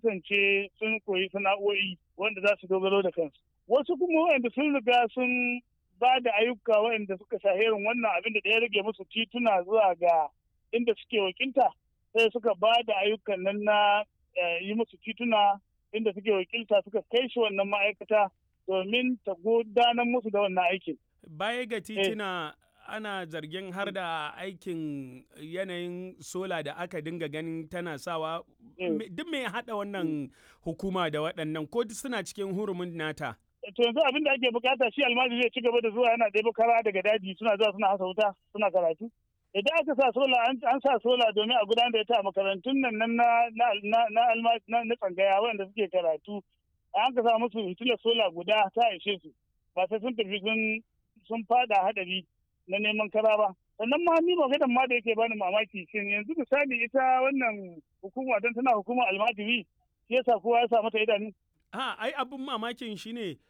kasance sun koyi sana'o'i wanda za su dogaro da kansu wasu kuma wanda sun riga sun ba da ayyuka waɗanda suka shaherin wannan abin da ya rage musu tituna zuwa ga inda suke wakilta sai suka ba da ayyukan nan na yi musu tituna inda suke wakilta suka kai shi wannan ma'aikata domin ta gudanar musu da wannan aikin. Baya ga tituna ana zargin har da aikin yanayin sola da aka dinga ganin tana sawa duk mai haɗa wannan hukuma da waɗannan ko suna cikin hurumin nata. to yanzu abin da ake bukata shi almajiri zai ci gaba da zuwa yana ɗaya kara daga daji suna zuwa suna hasa wuta suna karatu idan aka sa sola an sa sola domin a gudanar da ita a makarantun nan na na na tsangaya wanda suke karatu an ka sa musu fitilar sola guda ta ishe su ba sai sun tafi sun sun fada hadari na neman kara ba sannan ma ni maganar ma da yake bani mamaki shin yanzu misali ita wannan hukuma don tana hukumar almajiri shi yasa kowa ya sa mata idanu Ha, ai abin mamakin shi ne